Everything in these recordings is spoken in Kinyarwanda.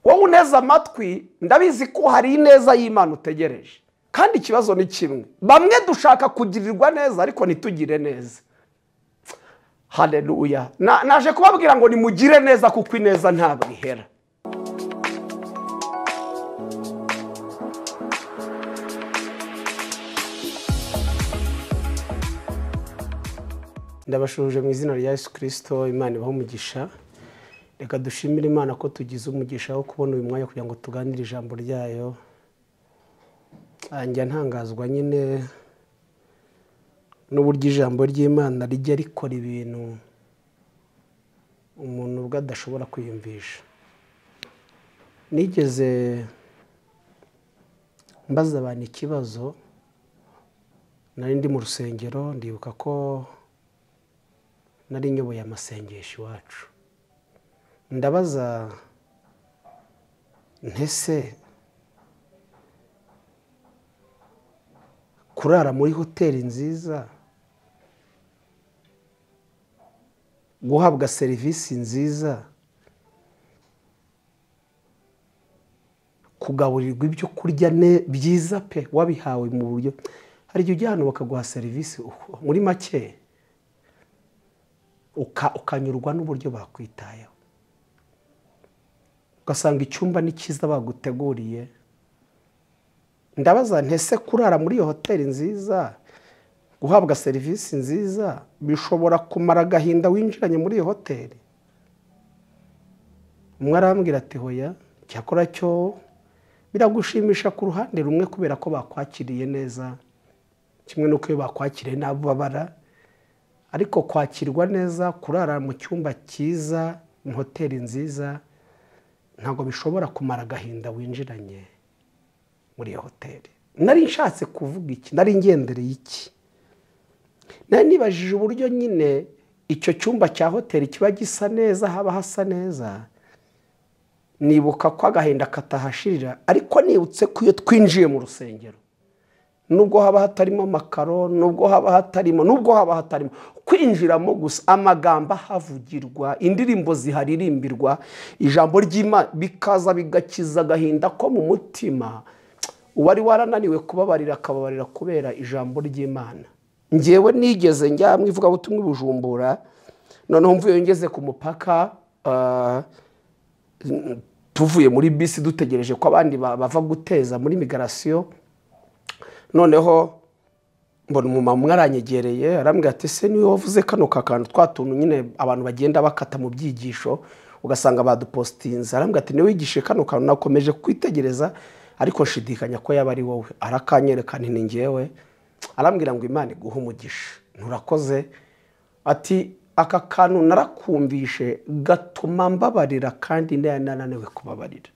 wowe uneze amatwi ndabizi ko hari ineza y'imana utegereje kandi ikibazo ni kimwe bamwe dushaka kugirirwa neza ariko ntitugire neza hareruya naje kubabwira ngo nimugire neza kuko ineza ntabwo ihera ndabashuje mu izina rya yesu kirisito imana ibaho umugisha reka dushimire imana ko tugize umugisha wo kubona uyu mwanya kugira ngo tuganire ijambo ryayo njya ntangazwa nyine n'uburyo ijambo ry'imana rijya rikora ibintu umuntu ubwo adashobora kwiyumvisha nigeze mbaza abantu ikibazo nari ndi mu rusengero ndibuka ko nari nyoboye amasengesho iwacu ndabaza ntese kurara muri hoteli nziza guhabwa serivisi nziza kugaburirwa ibyo kurya byiza pe wabihawe mu buryo hari igihe ujya hano bakaguha serivisi muri make ukanyurwa n'uburyo bakwitayeho ugasanga icyumba ni cyiza baguteguriye ndabaza ntese kurara muri iyo hoteli nziza guhabwa serivisi nziza bishobora kumara agahinda winjiranye muri iyo hoteli umwe arambwira ati hoya cyakora cyo biragushimisha ku ruhande rumwe kubera ko bakwakiriye neza kimwe n'uko iyo bakwakiriye nabo babara ariko kwakirwa neza kurara mu cyumba cyiza mu hoteli nziza ntabwo bishobora kumara agahinda winjiranye muri iyo hoteli nari nshatse kuvuga iki nari ngendereye iki nari nibajije uburyo nyine icyo cyumba cya hoteli kiba gisa neza haba hasa neza nibuka ko agahinda katahashirira ariko nibutse ko iyo twinjiye mu rusengero nubwo haba hatarimo amakaro nubwo haba hatarimo nubwo haba hatarimo kwinjiramo gusa amagambo ahavugirwa indirimbo ziharirimbirwa ijambo ry'imana bikaza bigakiza agahinda ko mu mutima uwari warananiwe kubabarira akababarira kubera ijambo ry'imana ngewe nigeze njyamwe ivugabutumwa ibujumbura noneho mvuye ngeze ku mupaka tuvuye muri bisi dutegereje ko abandi bava guteza muri migarasiyo noneho mbona umumama umwe aranyegereye arambwira ati se niwe wavuze kano kakantu twa tuntu nyine abantu bagenda bakata mu byigisho ugasanga badupositinze arambwira ati niwe wigishe kano kantu nakomeje kwitegereza ariko nshidikanya ko yaba ari wowe arakanyereka ni ngewe arambwira ngo imana iguhe umugisha nturakoze ati aka kantu narakumvishe gatuma mbabarira kandi nananiwe kubabarira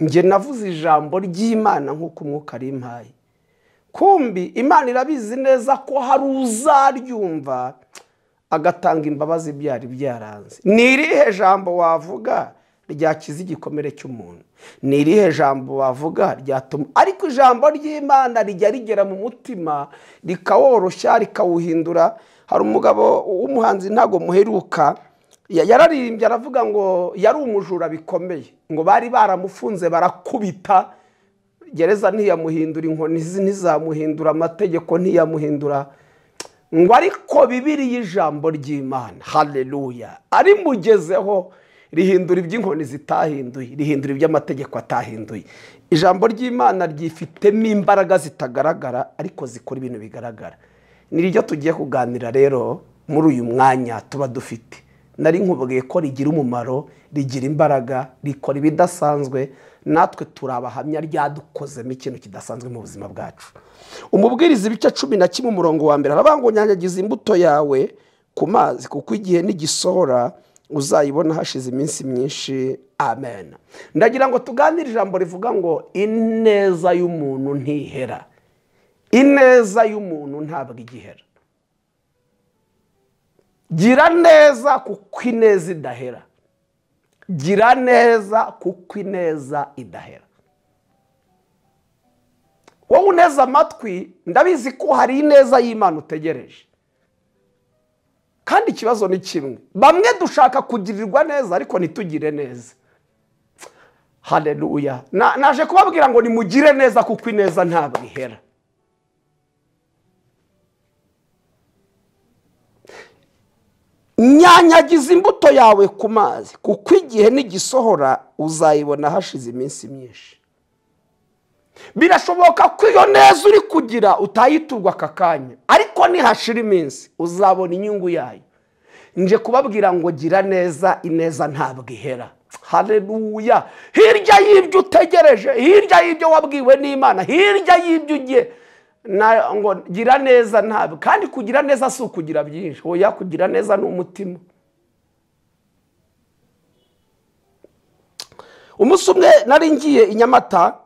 njye navuze ijambo ry'imana nk'uko umwuka rimpaye kumbi imana irabizi neza ko hari uzaryumva agatanga imbabazi byari byaranze ni irihe jambo wavuga ryakiza igikomere cy'umuntu ni irihe jambo wavuga ryatuma ariko ijambo ry'imana rijya rigera mu mutima rikaworoshya rikawuhindura hari umugabo w'umuhanzi ntabwo muheruka yararirimbye aravuga ngo yari umujura bikomeye ngo bari baramufunze barakubita gereza ntiyamuhindura inkoni ntizamuhindura amategeko ntiyamuhindura ngo ariko bibiriya ijambo ry'imana hareruya arimugezeho rihindura iby'inkoni zitahinduye rihindura iby'amategeko atahinduye ijambo ry'imana ryifitemo imbaraga zitagaragara ariko zikora ibintu bigaragara ni ryo tugiye kuganira rero muri uyu mwanya tuba dufite nari nkubwiye ko rigira umumaro rigira imbaraga rikora ibidasanzwe natwe turi abahamya ryadukozemo ikintu kidasanzwe mu buzima bwacu umubwiriza ibice cumi na kimwe umurongo wa mbere aravuga ngo nyanyagize imbuto yawe ku mazi kuko igihe n'igisohora uzayibona hashize iminsi myinshi amen ndagira ngo tuganire ijambo rivuga ngo ineza y'umuntu ntihera ineza y'umuntu ntabwo igihera gira neza kuko ineza idahera gira neza kuko ineza idahera wowe uneze amatwi ndabizi ko hari ineza y'imana utegereje kandi ikibazo ni kimwe bamwe dushaka kugirirwa neza ariko ntitugire neza hareruya naje kubabwira ngo nimugire neza kuko ineza ntabwo ihera nyanyagiza imbuto yawe ku mazi kuko igihe n'igisohora uzayibona hashize iminsi myinshi birashoboka ko iyo neza uri kugira utayiturwa aka kanya ariko nihashira iminsi uzabona inyungu yayo nje kubabwira ngo gira neza ineza ntabwo ihera hareruya hirya y'ibyo utegereje hirya y'ibyo wabwiwe n'imana hirya y'ibyo ugiye ngo gira neza ntabwo kandi kugira neza si ukugira byinshi oya kugira neza ni umutima umunsi umwe nari ngiye i nyamata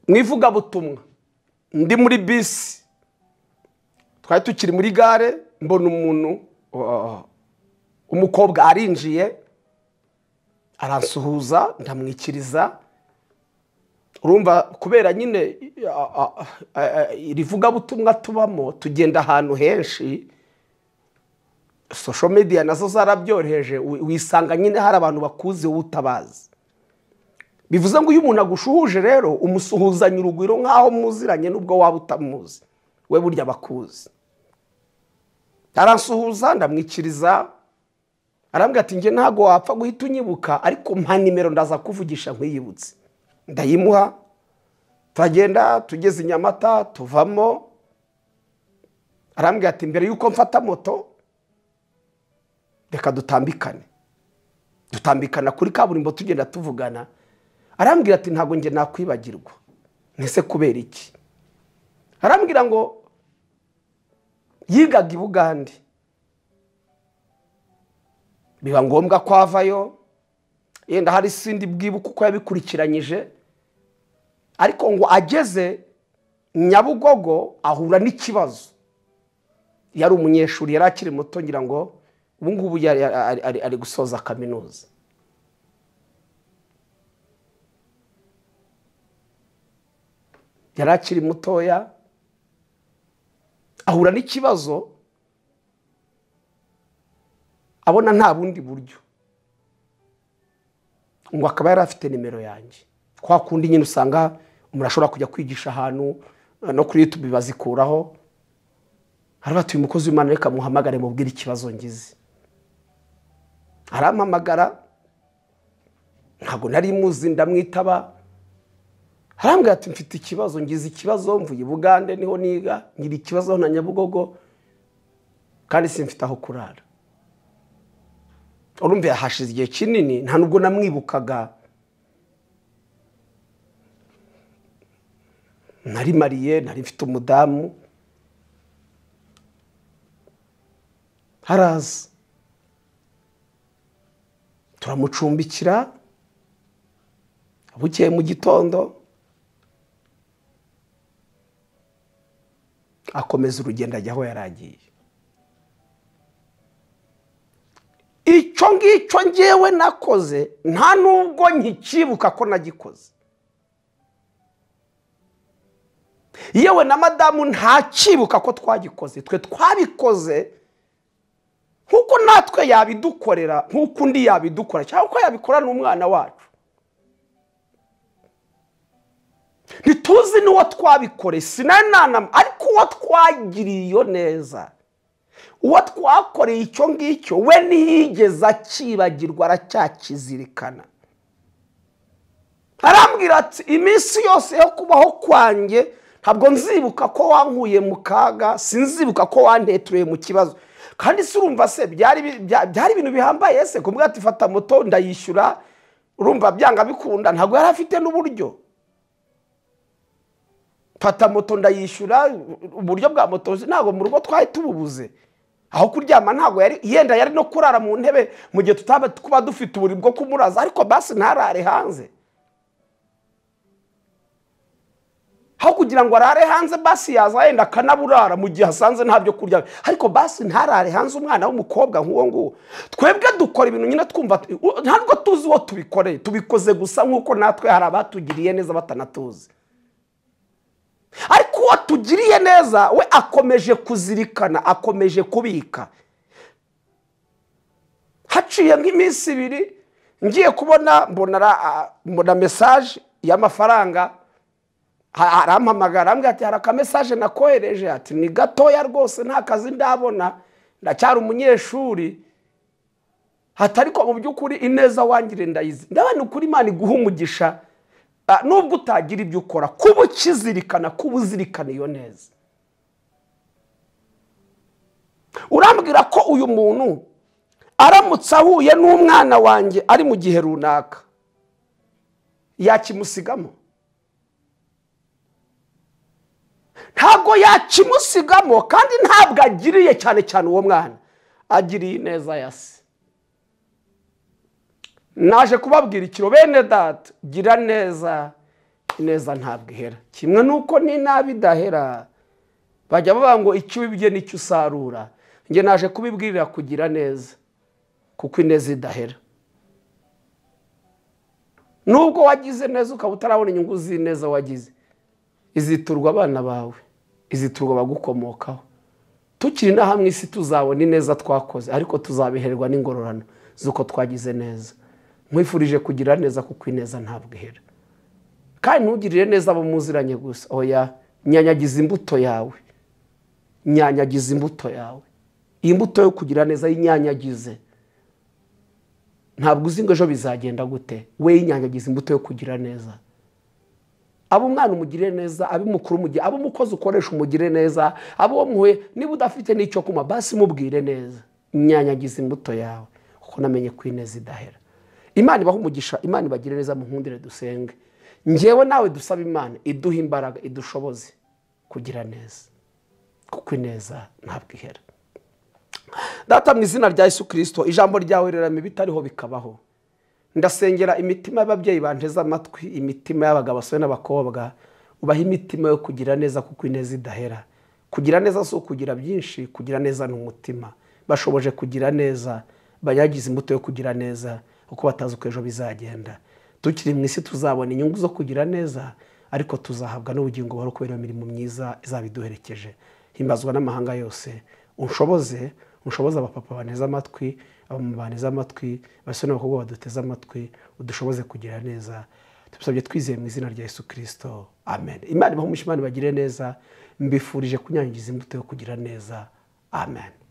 mu ivugabutumwa ndi muri bisi twari tukiri muri gare mbona umuntu umukobwa arinjiye arasuhuza ndamwikiriza urumva kubera nyine iri vugabutumwa tubamo tugenda ahantu henshi sosho mediya nazo zarabyoroheje wisanga nyine hari abantu bakuzi wowe utabazi bivuze ngo iyo umuntu agushuhuje rero umusuhuzanya urugwiro nk'aho muziranye n'ubwo waba utamuzi we burya bakuzi arasuhuza ndamwikiriza arambwira ati njye ntabwo wapfa guhita unyibuka ariko mpa nimero ndaza kuvugisha nkwiyibutse ndayimuha turagenda tugeze inyamata tuvamo arambwira ati mbere y'uko mfata moto reka dutambikane dutambikana kuri kaburimbo tugenda tuvugana arambwira ati ntabwo njye nakwibagirwa ntese kubera iki arambwira ngo yigaga i bugande biba ngombwa ko avayo yenda hari sindi bwibuke uko yabikurikiranyije ariko ngo ageze nyabugogo ahura n'ikibazo yari umunyeshuri yari akiri muto ngira ngo ubu ngubu ari gusoza kaminuza yari akiri mutoya ahura n'ikibazo abona nta bundi buryo ngo akaba yari afite nimero yanjye kwa kundi nyine usanga umuntu ashobora kujya kwigisha ahantu no kuri yutube bazikuraho harabatuye umukozi w'imana reka muhamagare mubwire ikibazo ngize arampamagara ntabwo nari muzi ndamwitaba harambwira ati mfite ikibazo ngize ikibazo mvuye bugande niho niga ngira ikibazo na nyabugogo kandi simfite aho kurara urumva hashize igihe kinini nta nubwo namwibukaga nari mariye nari mfite umudamu haraza turamucumbikira bukeye mu gitondo akomeza urugendo ajya aho yari agiye icyo ngicyo ngewe nakoze nta nubwo nkikibuka ko nagikoze yewe na madamu ntakibuka ko twagikoze twe twabikoze nk'uko natwe yabidukorera nk'uko undi yabidukora cyangwa uko yabikora n'umwana wacu ntituzi n'uwo twabikore sinananama ariko uwo twagiriye iyo neza uwo twakoreye icyo ngicyo we ntiyigeze akibagirwa aracyakizirikana arambwira ati iminsi yose yo kubaho kwanjye ntabwo nzibuka ko wankuye mu kaga sinzibuka ko wantetuye mu kibazo kandi si urumva se byari ibintu bihambaye se kumbwira ati fata moto ndayishyura urumva byanga bikunda ntabwo yari afite n'uburyo fata moto ndayishyura uburyo bwa moto ntabwo mu rugo twari tububuze aho kuryama ntabwo yari yenda yari no kurara mu ntebe mu gihe tutaba kuba dufite uburiri bwo kumuraza ariko basi ntarare hanze aho kugira ngo arare hanze basi yaza yenda akanaburara mu gihe asanze nta byo kurya ariko basi ntarare hanze umwana w'umukobwa nk'uwo nguwo twebwe dukora ibintu nyine twumva ntabwo tuzi uwo tubikoreye tubikoze gusa nk'uko natwe hari abatugiriye neza batanatuzi ariko watugiriye neza we akomeje kuzirikana akomeje kubika haciye nk'iminsi ibiri ngiye kubona mbona mesaje y'amafaranga arampamagara arambwira ati hari akamesaje nakohereje ati ni gatoya rwose nta kazi ndabona ndacyari umunyeshuri hatari ko mu by'ukuri ineza wangire ndayizi ndabona ukuri imana iguha umugisha nubwo utagira ibyo ukora kuba ukizirikana kuba uzirikana iyo neza urambwira ko uyu muntu aramutse ahuye n'umwana wanjye ari mu gihe runaka yakimusigamo ntabwo yakimusigamo kandi ntabwo agiriye cyane cyane uwo mwana agiriye ineza ya se naje kubabwira ikiro bene data gira neza ineza ntabwo ihera kimwe n'uko n'inabi idahera bajya bavuga ngo icyo wibye n'icyo usarura njye naje kubibwirira kugira neza kuko ineza idahera nubwo wagize neza ukaba utarabona inyungu z'ineza wagize iziturwa abana bawe iziturwa abagukomokaho tukiri na hamwe isi tuzabona ineza twakoze ariko tuzabiherwa n'ingororano z'uko twagize neza nkwifurije kugira neza kuko ineza ntabwo ihera kandi ntugirire neza abo muziranye gusa oya nyanyagiza imbuto yawe nyanyagiza imbuto yawe iyi mbuto yo kugira neza yinyanyagize ntabwo uzi ngo ejo bizagenda gute we yinyanyagiza imbuto yo kugira neza abo umwana umugire neza abo umukuru umugire abo umukozi ukoresha umugire neza abo uwo muhuye niba udafite n'icyo kunywa basi mubwire neza nyanyagiza imbuto yawe kuko namenye ko ineza idahera imana ibaha umugisha imana ibagire neza mu nkundire dusenge ngewe nawe dusaba imana iduha imbaraga idushoboze kugira neza kuko ineza ntabwo ihera data mu izina rya Yesu kirisito ijambo ryawe rirame bitariho bikabaho ndasengera imitima y'ababyeyi banteze amatwi imitima y'abagabo basore n'abakobwa ubaha imitima yo kugira neza kuko ineza idahera kugira neza si ukugira byinshi kugira neza ni umutima bashoboje kugira neza bayagize imbuto yo kugira neza kuko batazi uko ejo bizagenda tukiri mu isi tuzabona inyungu zo kugira neza ariko tuzahabwa n'ubugingo buhoro kubera imirimo myiza izaba iduherekeje himbazwa n'amahanga yose unshoboze unshoboze abapapa baneza amatwi abamama baneza amatwi abasore n'abakobwa baduteze amatwi udushoboze kugira neza tubisabye twizeye mu izina rya Yesu kirisito amen imana ibaho umushimani bagire neza mbifurije kunyangiza imbuto yo kugira neza amen